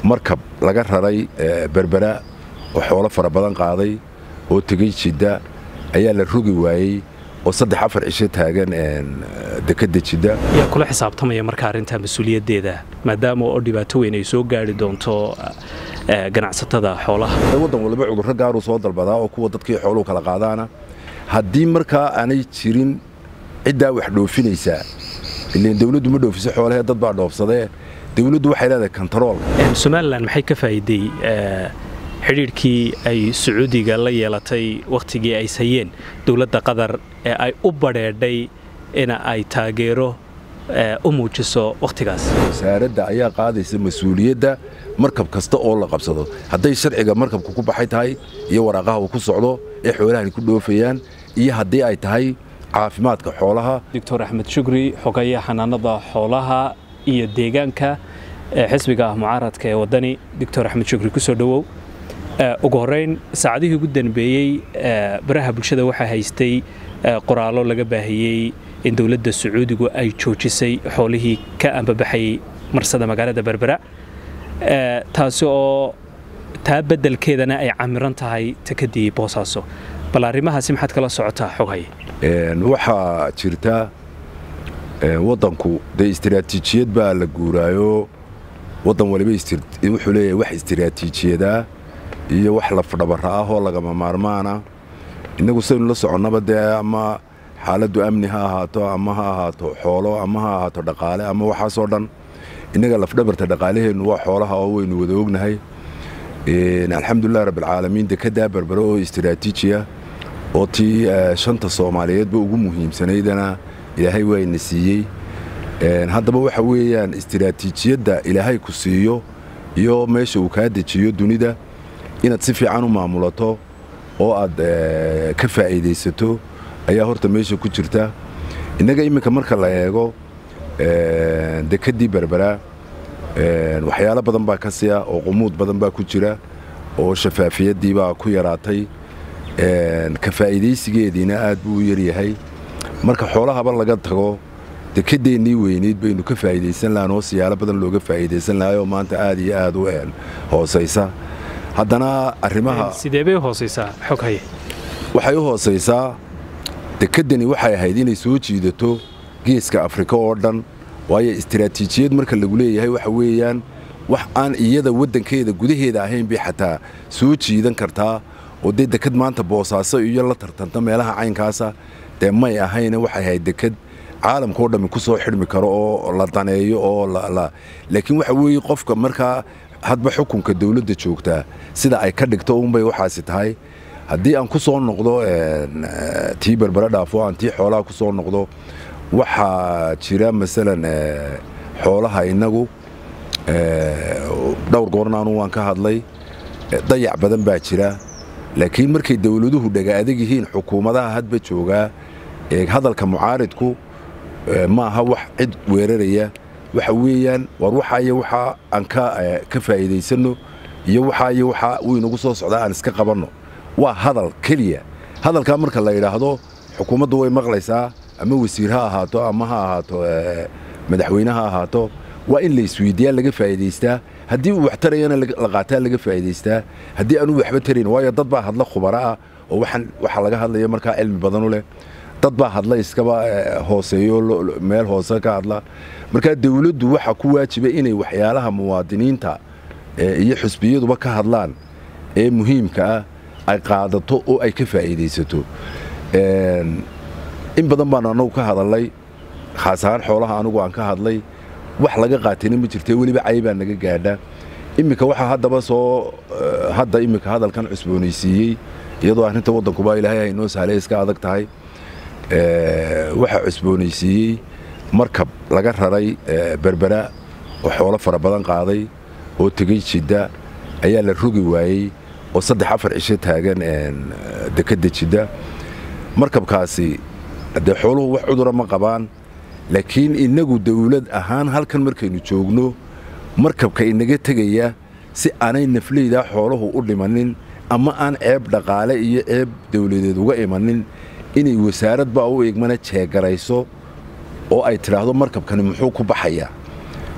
markab laga raray berbera oo xoolo fara badan qaaday oo tegey jidda ayaa la rogi waayey oo saddex afar cisho taagan dekadda jidda yaa kula xisaabtamaya marka arrintaa mas-uuliyaddeeda maadaama oo dhibaato weyn ay soo gaari doonto ganacsatada xoolaha waddan waliba cudurro gaaruu soo dalbadaa oo kuwa dadkii xooluhu kala qaadaana haddii markaa aanay jirin ciddaa wax dhoofinaysaa ilan dawladdu ma dhoofiso xoolahee dad baa dhoofsadee dawladdu waxay leedahay kontaroolka somalilan maxay ka faa'iiday xidhiidhkii ay sacuudiga la yeelatay wakhtigii ay sayeen dowladda qatar ee ay u badheedhay ina ay taageero u muujiso wakhtigaas wasaaradda ayaa qaadaysa mas-uuliyadda markab kasta oo la qabsado hadday sharciga markabka ku baxay tahay iyo waraaqaha uu ku socdo ee xoolahani ku dhoofayaan iyo haddii ay tahay caafimaadka xoolaha doctor axmed shukri xogayaa xanaanada xoolaha iyo deegaanka xisbiga ah mucaaradka ee waddani doctor axmed shukri ku soo dhowow ugu horrayn saacadihii ugu danbeeyey baraha bulshada waxaa haystay qoraallo laga baahiyey in dowladda sacuudigu ay joojisay xoolihii ka ambabaxayay marsada magaalada berbera taasi oo taa beddelkeedana ay camiran tahay takadii boosaaso bal arrimahaasi maxaad kala socotaa xoghay waxaa jirta waddanku dee istiraatiijiyad baa la guuraayo waddan waliba wuxuu leeyahay wax istiraatiijiyadaa iyo wax lafdhabara ah oo lagama maarmaana innagu saynu la soconnaba dee ama xaaladdu amni ha ahaato ama ha ahaato xoolo ama ha ahaato dhaqaale ama waxaasoo dhan innaga lafdhabarta dhaqaalaheennu waa xoolaha oo waynu wada ognahay alxamdulilah rabbilcaalamiin dekaddaa berbere oo istiraatiijiya oo tii shanta soomaaliyeedba ugu muhiimsanaydana ilaahay waayna siiyey haddaba waxa weeyaan istiraatiijiyadda ilaahay ku siiyo iyo meesha uu kaa dejiyo dunida inaad si fiican u maamulato oo aad ka faa'iidaysato ayaa horta meesha ku jirta innaga iminka marka la eego dekeddii berbera waxyaalo badan baa ka siya oo qumuud badan baa ku jira oo shafaafiyaddii baa ku yaraatay ka faa'iidaysigeediina aad buu u yaryahay marka xoolahaba laga tago dekedeennii weyneyd baynu ka faa'iidaysan lahan oo siyaalo badan looga faa'iidaysan lahay oo maanta aad iyo aad u hoosaysa haddana arrimaha sidee bay u hoosaysaa xog haye waxay u hoosaysaa dekeddani waxay ahayd inay soo jiidato geeska afrika oo dhan waayo istiraatiijiyad marka lagu leeyahay waxa weeyaan wax aan iyada waddankeeda gudaheeda ahayn bay xataa soo jiidan kartaa oo dee deked maanta boosaaso iyo la tartanta meelaha caynkaasa dee may ahayne waxay ahayd deked caalamkao dhammi ku soo xidhmi karo oo la daneeyo oo laakiin waxa weeye qofka markaa hadba xukunka dawladda joogtaa sida ay ka dhigto unbay waxaasi tahay haddii aan ku soo noqdo tii berbere dhaafo aan tii xoolaha ku soo noqdo waxaa jira masalan xoolaha innagu dhowr goornaanu waan ka hadlay dayac badan baa jira laakiin markay dawladuhu dhaga adag yihiin xukuumadaha hadba joogaa hadalka mucaaridku maaha wax cid weeraraya waxa weeyaan war waxaayo waxaa aan ka faa'iidaysanno iyo waxaayo waxaa wuu inagu soo socdaa aan iska qabanno waa hadal keliya hadalkaa marka la yidhaahdo xukuumaddu way maqlaysaa ama wasiir ha ahaato ama ha ahaato madaxweyne ha ahaato waa in la isweydiiyaa laga faa'iidaystaa haddii uu wax tarayana la qaataa laga faa'iidaystaa haddii aanu waxba tarayn waayo dad baa hadla khubaro ah oo waxaa laga hadlaya markaa cilmi badanu leh dad baa hadla iskaba hooseeyo meel hoose ka hadla markaa dawladdu waxaa ku waajiba inay waxyaalaha muwaadiniinta iyo xusbiyaduba ka hadlaan ee muhiimka ah ay qaadato oo ay ka faa'iidaysato in badan baan annagu ka hadalnay khaas ahaan xoolaha anugu aan ka hadlay wax laga qaatayna ma jirte weliba caybaa naga gaadha iminka waxaa haddaba soo hadda iminka hadalkan cusboonaysiiyey iyadoo arrinta waddankuba ilaahay haynoo sahlay iska adag tahay waxaa cusboonaysiiyey markab laga raray berbera oo xoolo fara badan qaaday oo tegey jidda ayaa la rogi waayey oo saddex afar cisho taagan dekadda jidda markabkaasi dee xooluhu wax cudura ma qabaan laakiin innagu dawlad ahaan halkan markaynu joogno markabka inaga tegaya si aanay nafleydaa xooluhu u dhimanin ama aan ceeb dhaqaale iyo ceeb dawladeed uga imanin inay wasaarad baa u igmana jeegarayso oo ay tidhaahdo markabkani muxuu ku baxayaa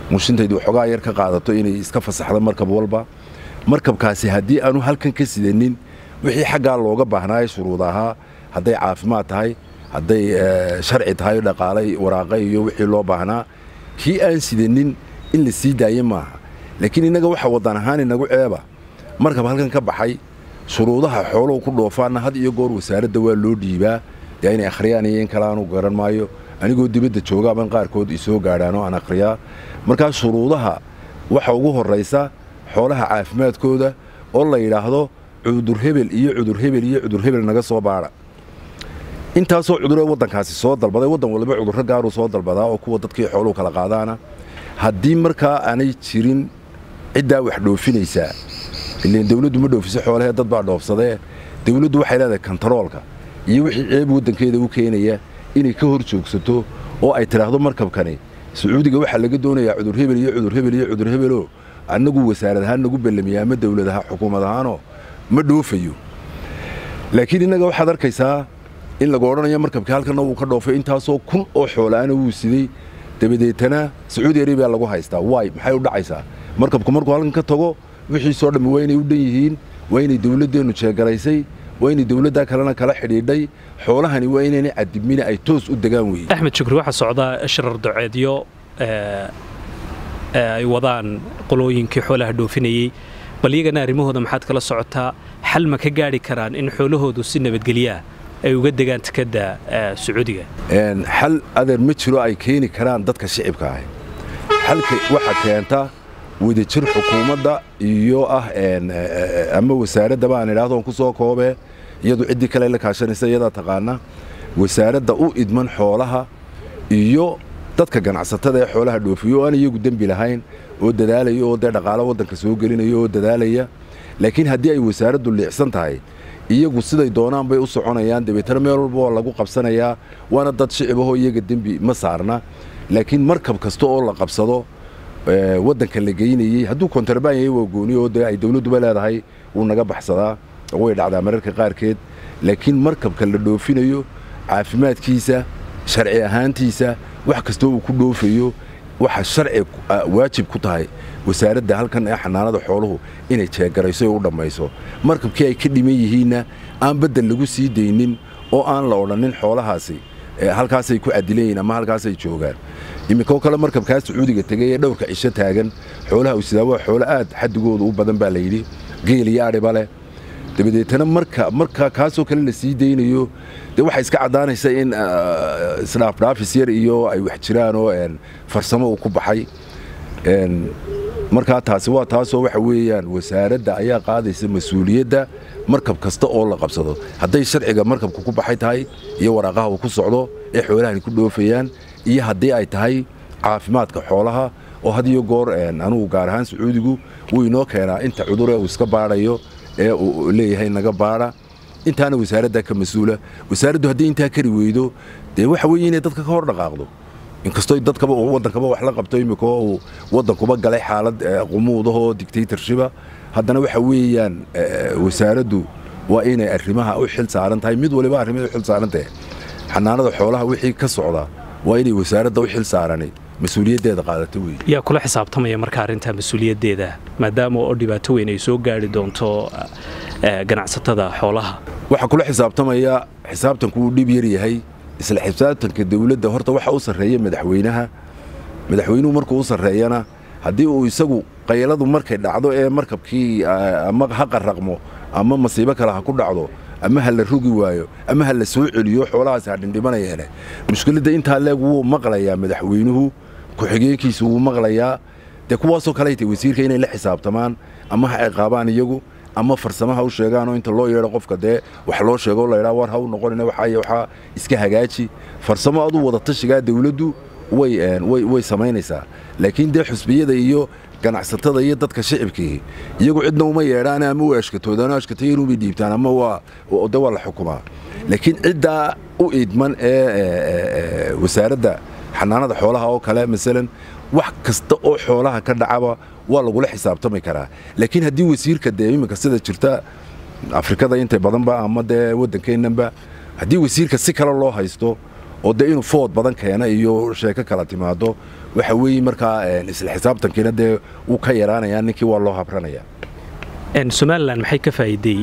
mushintaydu waxoogaa yar ka qaadato inay iska fasaxda markab walba markabkaasi haddii aanu halkan ka sidanin wixii xaggaa looga baahnaaye shuruud ahaa hadday caafimaad tahay hadday sharci tahay dhaqaalay waraaqa iyo wixii loo baahnaa kii aan sidanin in la sii daaye maaha laakiin innaga waxa waddan ahaan inagu ceeba markab halkan ka baxay shuruudaha xooluhu ku dhoofaanna had iyo goor wasaaradda waa loo dhiibaa dee inay akhriyaan iyo in kale aanu garan maayo anigoo dibadda joogaaban qaarkood isoo gaadhaan oo aan akhriyaa markaa shuruudaha waxa ugu horraysa xoolaha caafimaadkooda oo la yidhaahdo cudur hebel iyo cudur hebel iyo cudur hebel naga soo baadha intaasoo cuduree waddankaasi soo dalbaday waddan waliba cudurro gaaruu soo dalbadaa oo kuwa dadkii xooluhu kala qaadaana haddii markaa aanay jirin ciddaa wax dhoofinaysaa ileen dawladdu ma dhoofiso xoolahee dad baa dhoofsadee dawladdu waxay leedahay kontaroolka iyo wixii ceeb waddankeeda u keenaya inay ka hor joogsato oo ay tidhaahdo markabkani sacuudiga waxaa laga doonayaa cudur hebel iyo cudur hebel iyo cudur hebeloo annagu wasaarad ahaan nagu bellamiya ama dawlad ahaan xukuumad ahaanoo ma dhoofayo laakiin innaga waxaad arkaysaa in lagu odhanayo markabkii halkanna wuu ka dhoofay intaasoo kun oo xoolaana wuu siday dabadeetana sacuudi arabiya lagu haystaa waay maxay u dhacaysaa markabku markuu halkan ka tago wixiisoo dhammi waa inay u dhan yihiin waa inay dawladdeennu jeegaraysay waa inay dawladdaa kalena kala xidhiidhay xoolahani waa inaynay cadibmina ay toos u degaan weye axmed shukri waxaa socdaa shirar doceedyo ay wadaan qolooyinkii xoolaha dhoofinayey bal iyagana arrimahooda maxaad kala socotaa xal ma ka gaadhi karaan in xoolahoodu si nabadgelyaah ay uga degaan tekadda sacuudiga xal adeer ma jiro ay keeni karaan dadka shicibka ahi xalka waxaa keenta wadajir xukuumadda iyo ah ama wasaaraddaba aan idhaahdo on ku soo koobee iyadu ciddii kale la kaashanaysa iyadaa taqaana wasaaradda u idman xoolaha iyo dadka ganacsatada ee xoolaha dhoofiyo oo aan iyagu dembi lahayn oo dadaalaya oo dee dhaqaalo waddanka soo gelinaya oo dadaalaya laakiin haddii ay wasaaraddu liicsan tahay iyagu siday doonaan bay u soconayaan dabeetana meel walba waa lagu qabsanayaa waana dad shicib ahoo iyaga dembi ma saarna laakiin markab kasta oo la qabsado waddanka la geynayey hadduu kontrabaan yahay waa gooni oo dee ay dawladduba leedahay wuu naga baxsadaa way dhacdaa mararka qaarkeed laakiin markabka la dhoofinayo caafimaadkiisa sharci ahaantiisa wax kastoo uu ku dhoofayo waxa sharci waajib ku tahay wasaaradda halkan ee xanaanada xooluhu inay jeegarayso oo u dhammayso markabkii ay ka dhiman yihiinna aan baddel lagu sii daynin oo aan la odhannin xoolahaasi halkaasay ku cadilan yihin ama halkaasay joogaan iminkoo kale markabkaa sacuudiga tegay ee dhowrka cisho taagan xoolaha usidaa waa xoolo aad xadigooda u badan baa layidhi geel iyo adhiba leh dabadeetana marka marka kaasoo kale la sii daynayo dee waxay iska caddaanaysa in isdhaafdhaafis yar iyo ay wax jiraan oo farsamo uu ku baxay markaa taasi waa taasoo waxa weeyaan wasaaradda ayaa qaadaysa mas-uuliyadda markab kasta oo la qabsado hadday sharciga markabka ku baxay tahay iyo waraaqaha uu ku socdo ee xoolahani ku dhoofayaan iyo haddii ay tahay caafimaadka xoolaha oo had iyo goor anugu gaar ahaan sacuudigu wuu inoo keenaa inta cuduree uu iska baadhayo ee uu leeyahay naga baadha intaana wasaaraddaa ka mas-uula wasaaraddu haddii intaa kari weydo dee waxa weeye inay dadka ka hor dhaqaaqdo inkastoo dadkaba waddankaba wax la qabto imika oo uu waddankuba galay xaalad qumuudahoo dictatorshiba haddana waxa weeyaan wasaaraddu waa inay arrimaha u xil saaran tahay mid waliba arrimada u xil saaran tahay xanaanada xoolaha wixii ka socda waa inay wasaaradda u xil saarani mas-uuliyaddeeda qaadata wey yaa kula xisaabtamaya marka arrintaa mas-uuliyaddeeda maadaama oo dhibaato weyn ay soo gaari doonto ganacsatada xoolaha waxaa kula xisaabtamaya xisaabtanku uu dhib yar yahay isla xisaabtanka dawladda horta waxa u sarreeya madaxweynaha madaxweynuhu markuu u sarreeyana haddii uu isagu qayladu markay dhacdo ee markabkii ama ha qarraqmo ama masiibo kale ha ku dhacdo ama ha la rogi waayo ama ha la soo celiyo xoolahaasi ha dhindhimanayeene mushkiladda intaa leeg wuu maqlayaa madaxweynuhu ku-xigeenkiisu wuu maqlayaa dee kuwaasoo kaley tay wasiirka inay la xisaabtamaan ama ha ciqaabaan iyagu ama farsamaha u sheegaanoo inta loo yeedho qofka dee wax loo sheego laydhaa war ha u noqonina waxaay waxaa iska hagaaji farsamo aduu wada tashigaa dawladdu way way samaynaysaa laakiin dee xusbiyada iyo ganacsatada iyo dadka shicibkii iyagu cidna uma yeedhaan ama u ashkatoodaano ashkatayanuubay dhiibtaan ama waa de waa la xukumaa laakiin ciddaa u idman ee wasaaradda xanaanada xoolaha oo kale masalan wax kasta oo xoolaha ka dhacaba waa lagula xisaabtami karaa laakiin haddii wasiirka dee iminka sida jirta afrikada inta badanba ama dee waddankeennanba haddii wasiirka si kale loo haysto oo dee inuu food badan keena iyo sheeko kala timaado waxa weeye markaa isla xisaabtankiina dee wuu ka yaraanayaa ninkii waa loo habranaya somalilan maxay ka faa'iiday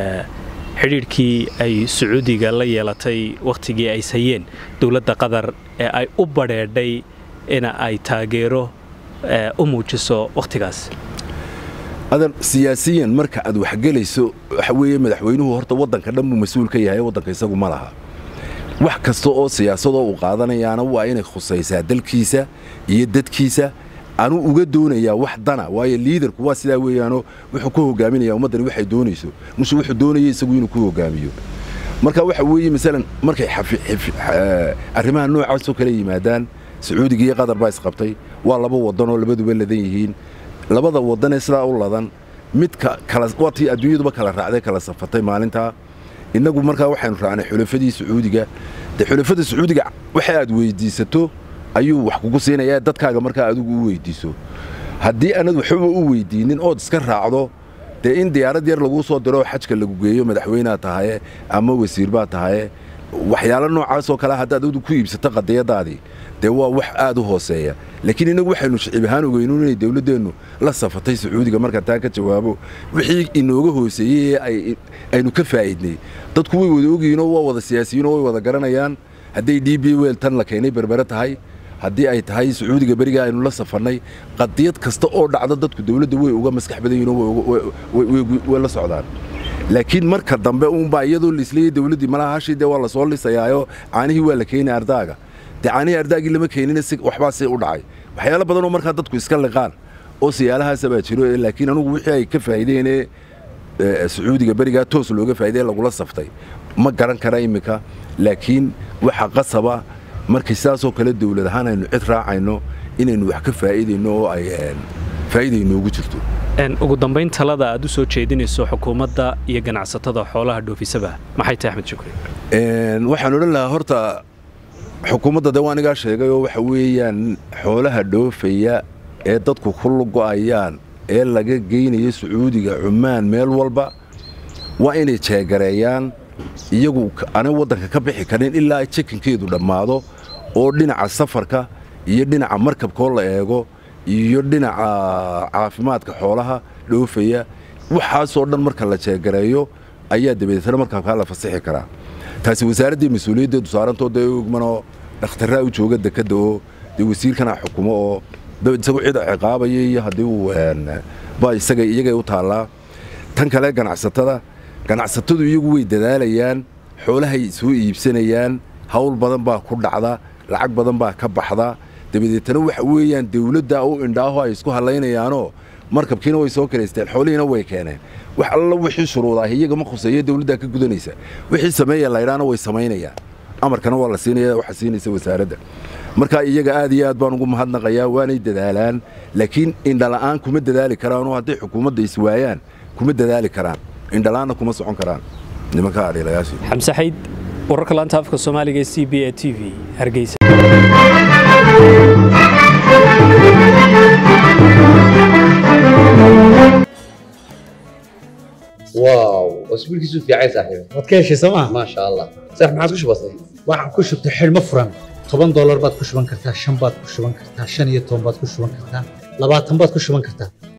xidhiidhkii ay sacuudiga la yeelatay wakhtigii ay sayeen dowladda qatar ee ay u badheedhay ina ay taageero u muujiso wakhtigaas adan siyaasiyan marka aad waxgelayso waxa weeye madaxweynuhu horta waddanka dhan buu mas-uul ka yahay waddanka isagu ma laha wax kasta oo siyaasadoo uu qaadanayaana waa inay khusaysaa dalkiisa iyo dadkiisa anuu uga doonayaa wax dana waayo liidarku waa sidaa weeyaanoo wuxuu ku hogaaminayaa ummaddani waxay doonayso mushe wuxuu doonaya isagu inuu ku hogaamiyo marka waxa weeye masalan markay arrimaha noocaasoo kale yimaadaan sacuudiga iyo qatar baa isqabtay waa laba waddanoo labaduba ladan yihiin labada waddanee sidaa u ladan midka waa tii adduunyaduba kala raacday kala safatay maalintaa innagu markaa waxaynu raacnay xulafadii sacuudiga dee xulafada sacuudiga waxa aad weyddiisato ayuu wax kugu siinayaa dadkaaga markaa adigu u weyddiiso haddii aanad waxba u weyddiinnin ood iska raacdo dee in diyaarad yar laguu soo diroo xajka lagu geeyo madaxweynead tahaye ama wasiir baad tahaye waxyaalo noocaasoo kale haddaad adu ku iibsato qadiyadaadii dee waa wax aad u hooseeya laakiin innagu waxaynu shicib ahaan ogeynu inay dawladdeennu la safatay sacuudiga marka taa ka jawaabo wixii inooga hooseeyey ee aynu ka faa'iidnay dadku way wada ogyihiinoo waa wada siyaasiyiinoo way wada garanayaan hadday d b wel tan la keenay berbere tahay haddii ay tahay sacuudiga beriga aynu la safannay qadiyad kasta oo dhacdo dadku dawladda way uga maskax badan yihinoo way la socdaan laakiin marka dambe uunbaa iyadoo laisleeyey dawladdii malaha hashii dee waa la soo lisayaayo caanihii waa la keenay ardaaga dee caanihii ardaagii lama keenina si waxbaa si u dhacay waxyaalo badanoo markaa dadku iska liqaan oo siyaalahaasa baa jiro laakiin anugu wixii ay ka faa'iideenee sacuudiga berigaa toos looga faa'iidee lagula saftay ma garan kara iminka laakiin waxa qasaba markay sidaasoo kale dawlad ahaan aynu cid raacayno inaynu wax ka faa'iidayno oo ay faa'iida inoogu jirto ugu dambayn talada aad u soo jeedinayso xukuumadda iyo ganacsatada xoolaha dhoofisaba maxay tahay axmed shukri waxaan odhan lahaa horta xukuumadda dee waa anigaa sheegay oo waxa weeyaan xoolaha dhoofaya ee dadku ku lugo'ayaan ee laga geynayo sacuudiga cumaan meel walba waa inay jeegareeyaan iyagu aanay waddanka ka bixi karin ilaa ay jekinkeedu dhammaado oo dhinaca safarka iyo dhinaca markabkoo la eego iyo dhinaca caafimaadka xoolaha dhoofaya waxaasoo dhan marka la jeegareeyo ayaa dabadeetana markabkaa la fasixi karaa taasi wasaaraddii mas-uuliyaddeedu saarantoo dee ogmanoo dhakhtarraa u jooga dekadda oo dee wasiirkana xukumo oo isagu cida ciqaabaya iyo haddii uu ba isaga iyagay u taallaa tan kale ganacsatada ganacsatadu iyagu way dadaalayaan xoolahay soo iibsanayaan hawl badan baa ku dhacda lacag badan baa ka baxda dabadeetana waxa weeyaan dawladda u indhaaho ay isku hallaynayaanoo markabkiina way soo karaysteen xoolihiina way keeneen wax alla wixii shuruudaah iyaga ma khuseeyo dawladdaa ka gudanaysa wixii sameeya laydhaana way samaynayaan amarkana waa la siinaya waxa siinaysa wasaaradda marka iyaga aad iyo aad baan ugu mahadnaqayaa waanay dadaalaan laakiin indhala'aan kuma dadaali karaanoo hadday xukuumadda iswaayaan kuma dadaali karaan indhala'aanna kuma socon karaan nimanka adhiilayaashii xamse xayd wararka laanta afka soomaaliga ee c b a t v hargeysa واو اسبوعك في عايز صاحبي waad ka heshay sooma ما شاء الله صح ما عاد كش بسيط waxaad ku shubtay xidhmo furan toban doolar baad ku shuban kartaa shan baad ku shuban kartaa shan iyo toban baad ku shuban kartaa labaatan baad ku shuban kartaa